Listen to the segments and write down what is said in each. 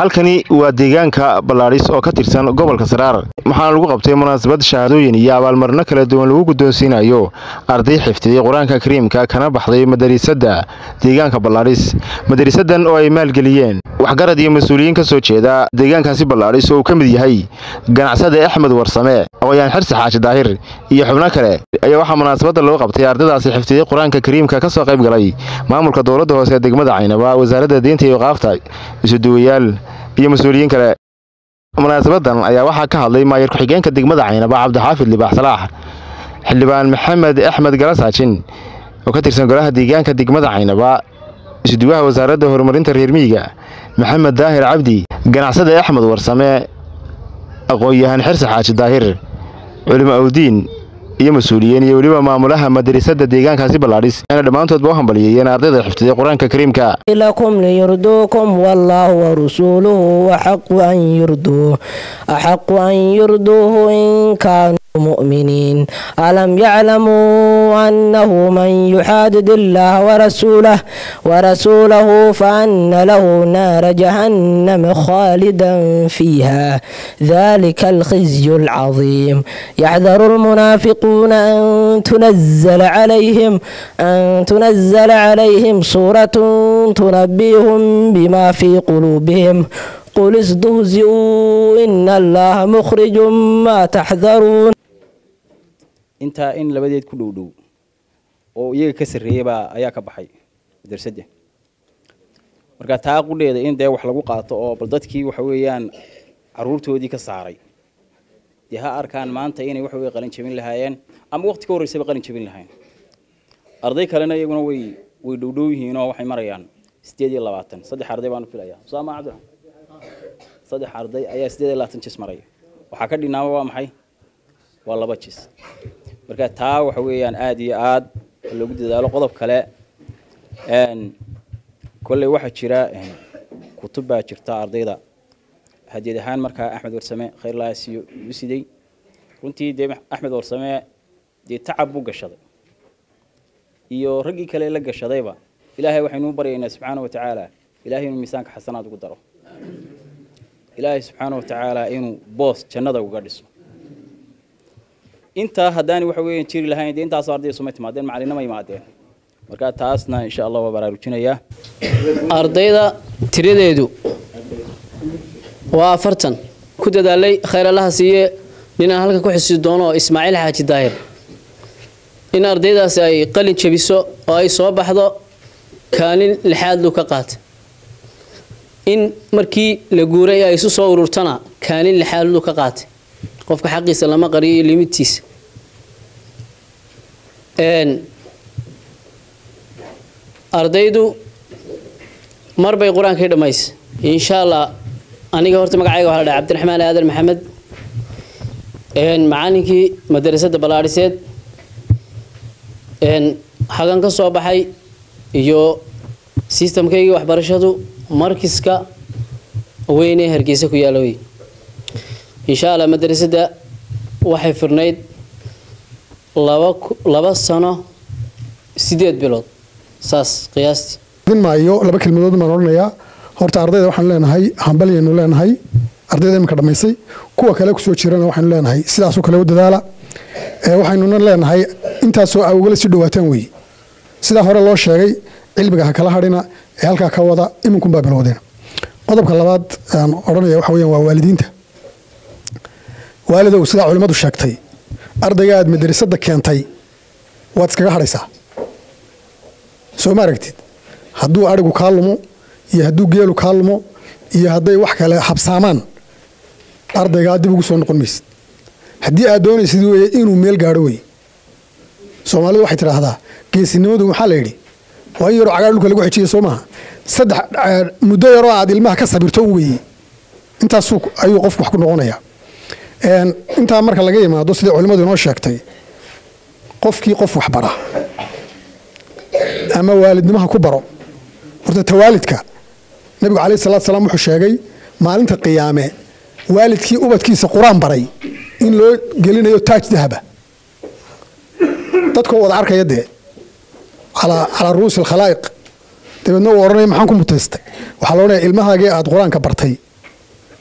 halkani waa deegaanka ballaadhis oo ka tirsan gobolka saraar waxaana lagu qabtay munaasabad shahaadooyin iyo abaalmarino kala duwan lagu guddoonsiinayo arday xifdiyey qur-aanka kariimka kana baxday madariisadda deegaanka ballaadhis madariisadan oo ay maalgeliyeen waxgarad iyo mas-uuliyiin ka soo jeeda deegaankaasi ballaadhis oo uu ka mid yahay ganacsade axmed warsame aqoyaan xirsi xaaji daahir iyo xubno kale ayaa waxaa munaasabadda loo qabtay ardaydaasi xifdiyey qur-aanka kariimka ka soo qayb galay maamulka dowladda hoose ee degmada caynaba wasaaradda diinta iyo qaafta isuduwayaal iyo mas-uuliyiin kale munaasabadan ayaa waxaa ka hadlay maayar ku-xigeenka degmada caynaba cabdixaafid libaax salaax xildhibaan maxamed axmed galasaajin oo ka tirsan golaha deegaanka degmada caynaba isuduwaha wasaaradda horumarinta reer miyiga maxamed daahir cabdi ganacsade axmed warsame aqoon-yahaan xirsi xaaji daahir culimo awdiin iyo mas-uuliyiin iyo weliba maamulaha madarasada deegaankaasi ballaadhis ayna dhammaantoodba u hambaliyeeyeen ardayda xifdiday qur-aanka kariimka لكم ليرضوكم والله ورسوله وحق أن يرضوه أحق أن يرضوه إن كانوا مؤمنين ألم يعلموا أنه من يحادد الله ورسوله ورسوله فأن له نار جهنم خالدا فيها ذلك الخزي العظيم يحذر المنافقون أن تنزل عليهم أن تنزل عليهم سورة تنبيهم بما في قلوبهم قل استهزئوا إن الله مخرج ما تحذرون intaa in labadeed ku dhow dhow oo iyaga ka sarreeyey baa ayaa ka baxay madarsadda marka taa qudheeda in dee wax lagu qaato oo bal dadkii waxa weeyaan caruurtoodii ka saaray dee ha arkaan maanta inay waxa weye qalin jabin lahaayeen ama waqti ka horreysaba qalin jabin lahaayeen arday kalena iyaguna way way dhowdhow yihiin oo waxay marayaan sideed iyo labaatan saddex arday baan u filayaa usaama cabdiraxmaan saddex arday ayaa sideed iyo labaatan jis maraya waxaa ka dhinaaba waa maxay waa laba jis marka taa waxa weeyaan aada iyo aad loogu dadaalo qodob kale kolley waxaa jira kutub baa jirta ardayda hadiyad ahaan markaa axmed warsame khayrlaasiyo igu siday runtii dee axmed warsame dee tacab buu gashaday iyo raggii kale la gashadayba ilaahay waxaynuu baryaynaa subxaana wa tacaala ilahay inuu miisaanka xasanaad ugu daro ilaahay subxaana wa tacaala inuu boos jannada uga dhiso intaa haddaani waxa weeyaan jiri lahayn dee intaasoo ardayda suma timaadeen macalinama yimaadeen marka taasna insha allah waa baraarujinayaa ardayda tiradeedu waa afartan ku dadaalay khayr allaha siiye ninaan halkan ku xusi doono oo ismaaciil xaaji daahir in ardaydaasi ay qalin jabiso oo ay soo baxdo kaalin lixaad lu ka qaata in markii la guuray ay isu soo ururtana kaalin lixaad lu ka qaatay qofka xaqiisa lama qariyo iyo limidtiisa ardaydu mar bay qur-aankii dhammaysay insha allah aniga horta magacayga waxaa la dhahay cabdiraxmaan aadan maxamed macallinkii madarasada ballaadhiseed hagan ka soo baxay iyo sistamkaygii waxbarashadu markiska weynee hargeysa ku yaala wey insha allah madrasadda waxay furnayd laba laba sano sideed bilood saas qiyaastii maayo laba kelmadood baan odhanayaa horta ardayda waxaanu leenahay hambalyaynu leenahay ardayda iminka dhammaysay kuwa kale kusoo jirana waxaynu leenahay sidaasoo kale u dadaala waxaynuna leenahay intaasoo awgala si dhawaataan weeye sidaa hore loo sheegay cilmiga ha kala hadhina ee halkaa ka wada iminkunbaa bilowdeen qodobka labaad aan odhanaya waxa weyaan waa waalidiinta waalidow sidaa culimmadu sheegtay ardayga aad madrasadda keentay waad iskaga hadhaysaa soo ma aragtid hadduu adhigu kaa lumo iyo hadduu geelu kaa lumo iyo hadday wax kale habsaamaan ardaygaa dib ugu soo noqon maysid haddii aad doonaysid weye inuu meel gaadho wey soomaalidu waxay tidhaahdaa geesinimadu maxaa la yidhi waa in yaroo cagaar dhulka lagu xejiya soo maaha saddex muddo yaroo aad ilmaha ka sabirto weye intaasuu ayuu qofku wax ku noqonayaa intaa marka laga yimaado sidai culimmadu inoo sheegtay qofkii qof wax bara ama waalidnimaha ku baro horta tawaalidka nabigu calayh salatu salaam wuxuu sheegay maalinta qiyaame waalidkii ubadkiisa qur-aan baray in loo gelinayo taaj dahaba dadkoo wada arkaya dee calaa ru'uusi alkhalaa'iq dabeedna uu odhanaya maxaan ku mutaystay waxaa la odhanaya ilmahaagii aad qur-aanka bartay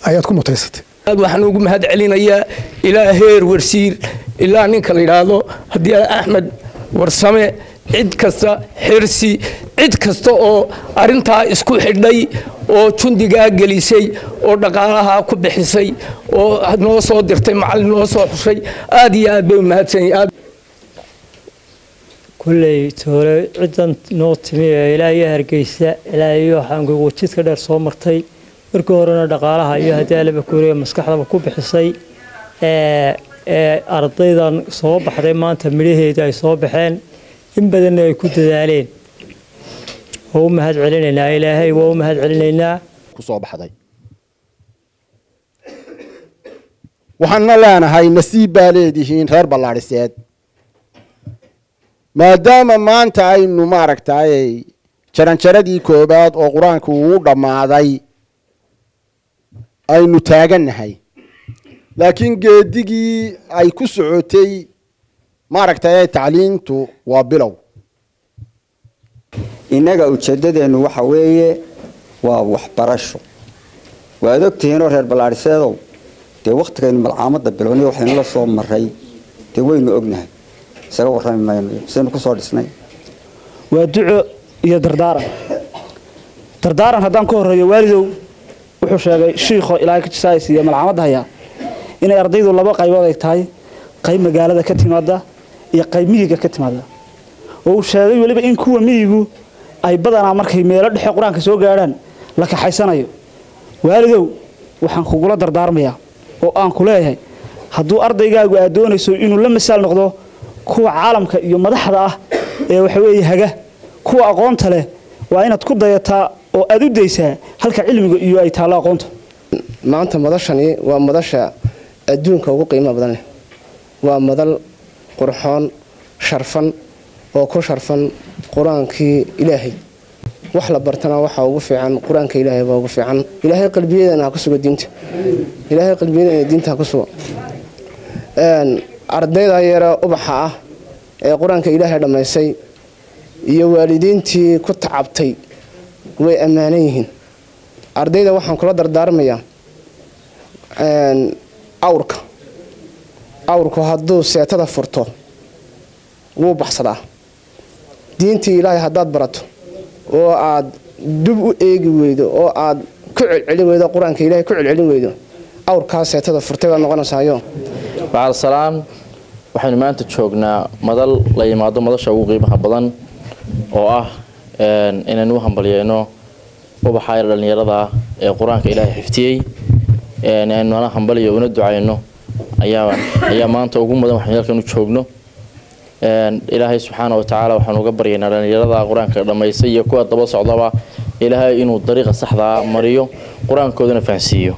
ayaad ku mutaysatay aad waxaan ugu mahad celinayaa ilaa heer warsiir ilaa ninka la yidhaahdo haddii axmed warsame cid kasta xirsi cid kasta oo arintaa isku xidhay oo jundigaa gelisay oo dhaqaalaha ku bixisay oo noo soo dirtay macallin noo soo xushay aad iyo aad bay u mahadsanyihin kulley toole ciddan noo timi ee ilaa iyo hargeysa ilaa iyo waxaankugu jidka dheer soo martay markii horena dhaqaalaha iyo haddii alaba kuuriya maskaxdaba ku bixisay ee ardaydan soo baxday maanta midhaheeda ay soo baxeen in badanna ay ku dadaaleen waa u mahad celinaynaa ilaahay waa u mahad celinaynaa ku soo baxday waxaanna leenahay nasiib baa leedihiin reer ballaadhiseed maadaama maanta aynu maaragtay jaranjaradii koobaad oo qur-aanku uu dhammaaday aynu taagannahay laakiin geedigii ay ku socotay maaragtay tacliintu waa bilow innaga ujeeddadeennu waxa weeye waa waxbarasho waad ogtihiinoo reer ballaadhiseedow dee wakhtigaynu malcaamadda bilownay waxaynu la soo maray dee waynu ognahay isaga warrami mayno sidaynu ku soo dhisnay waa duco iyo dardaaran dardaaran haddaan ku horreeyo waalidow wuxuu sheegay shiikho ilaahay ka jisaayis iyo malcaamadda hayaa inay ardaydu laba qaybood ay tahay qayb magaalada ka timaada iyo qayb miyiga ka timaada oo uu sheegay weliba in kuwa miyigu ay badanaa markay meelo dhexe qur-aanka soo gaadhaan la kaxaysanayo waalidow waxaan kugula dardaarmayaa oo aan ku leeyahay hadduu ardaygaagu aad doonayso inuu la masaal noqdo kuwa caalamka iyo madaxda ah ee waxaweeye haga kuwa aqoonta leh waa inaad ku dayataa oo aad u daysaa halka cilmiga iyo ay taallo aqoonta maanta madashani waa madasha adduunka ugu qiimaha badan leh waa madal qurxoon sharfan oo ku sharfan qur-aankii ilaahay wax la bartana waxaa ugu fiican qur-aanka ilaahay baa ugu fiican ilaahay qalbiyadeena ha ku sugo diinta ilaahay qalbiyadeena diinta ha ku sugo ardayda yare ubaxa ah ee qur-aanka ilaahay dhammaysay iyo waalidiintii ku tacabtay way ammaanan yihiin ardayda waxaan kula dardaarmayaa awrka awrku hadduu seetada furto wuu baxsadaa diintii ilaahay haddaad barato oo aad dub u eegi weydo oo aad ku celcelin weydo qur-aanka ilahay ku celcelin weydo awrkaa seetada furtay baad noqonaysaayo bacalsalaan waxaynu maanta joognaa madal la yimaado madasha ugu qiimaha badan oo ah inaynu u hambalyeyno ubaxa yar dhallinyarada ah ee qur-aanka ilaahay xiftiyey aynuna hambaliyo una ducayno ayaa maanta ugu mudan waxaynu halkan u joogno ilaahay subxaana wa tacaala waxaanu uga baryaynaa dhallinyarada qur-aanka dhammaysay iyo kuwa daba socdaba ilaahay inuu dariiqa saxdaa mariyo qur-aankoodana fahansiiyo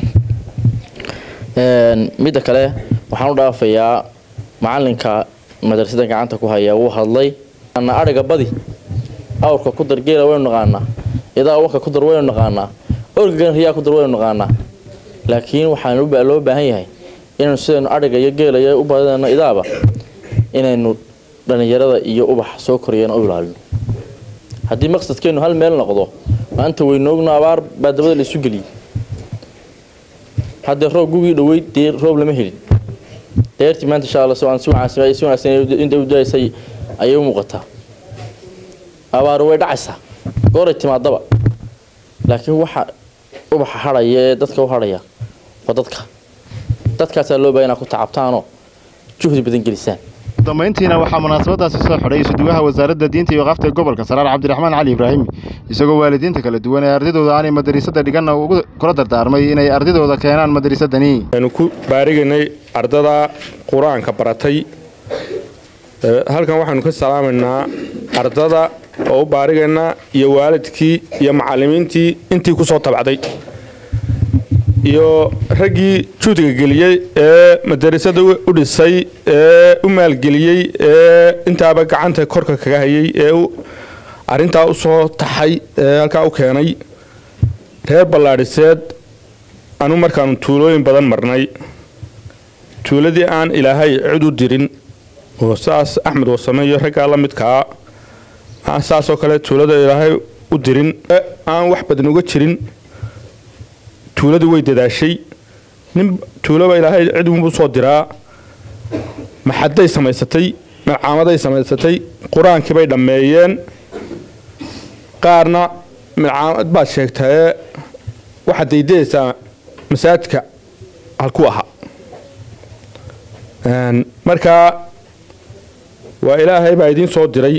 midda kale waxaan u dhaafayaa macalinka madrasada gacanta ku haya wuu hadlay ariga badi awrka ku dar geela waynu naqaanaa idaa wanka ku dar waynu naqaanaa orgagan riyaa ku dar waynu naqaanaa laakiin waxaan loo baahan yahay inaynu sidaynu ariga iyo geela iyo u badano idaaba inaynu dhallinyarada iyo ubax soo koriyana u ilaalino haddii maqsadkeennu hal meel noqdo maanta weynoogno abaar baa dabada la isu geliyey haddee roob gugii dhaweyd dee roob lama helin deertii maanta insha alla si wanaagsan inta u daysay ayay u muuqataa abaar way dhacaysaa gooray timaadaba laakiin waxa ubaxa hadhaya ee dadka u hadhaya waa dadka dadkaasaa loo baahan inaa ku tacabtaanoo juhdi badan gelisaan dambayntiina waxaa munaasabadaasi soo xidhay isuduwaha wasaaradda diinta iyo waqafta gobolka saraar cabdiraxmaan cali ibraahim isagoo waalidiinta kala duwan ee ardaydooda aanay madrasada dhiganna ugu kula dardaarmay inay ardaydooda keenaan madrasadani aynu ku baarigaynay ardada qur-aanka baratay halkan waxaanu ka salaamaynaa ardada oo u baarigaynaa iyo waalidkii iyo macallimiintii intii ku soo tabacday iyo raggii juudiga geliyey ee madarasada u dhisay ee u maalgeliyey ee intaaba gacanta korka kaga hayay ee arintaa u soo taxay ee halkaa u keenay reer ballaadhiseed anu markaanu tuulooyin badan marnay tuuladii aan ilaahay cid u dirin oo saas axmed wasame iyo raggaa la midkaa saasoo kale tuulada ilaahay u dirin aan wax badan uga jirin tuuladu way dadaashay nin tuuloba ilaahay cid unbuu soo diraa maxaday samaysatay milcaamaday samaysatay qur-aankii bay dhammeeyeen qaarna milcaamad baad sheegtae waxaad daydayaysaa masaajidka halku ahaa markaa waa ilaahay baa idiin soo diray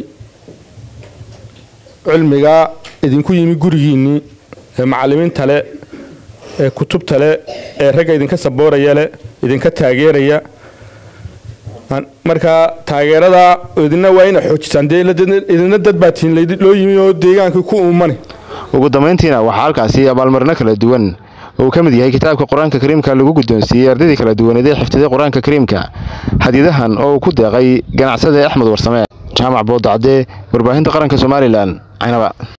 cilmigaa idinku yimi gurigiinnii ee macallimiinta leh ee kutubta leh ee ragga idinka sabooraya leh idinka taageeraya markaa taageerada idina waa ina xoojisaan dee idina dad baa tihin loo yimi oo deegaankii ku uumani ugu dambayntiina waxaa halkaasi abaalmarino kala duwan oo uu ka mid yahay kitaabka qur-aanka kariimka lagu guddoonsiiyey ardaydii kala duwaneed ee xifdiday qur-aanka kariimka hadiyadahan oo uu ku deeqay ganacsade axmed warsame jaamac boodacdee warbaahinta qaranka somalilan caynaba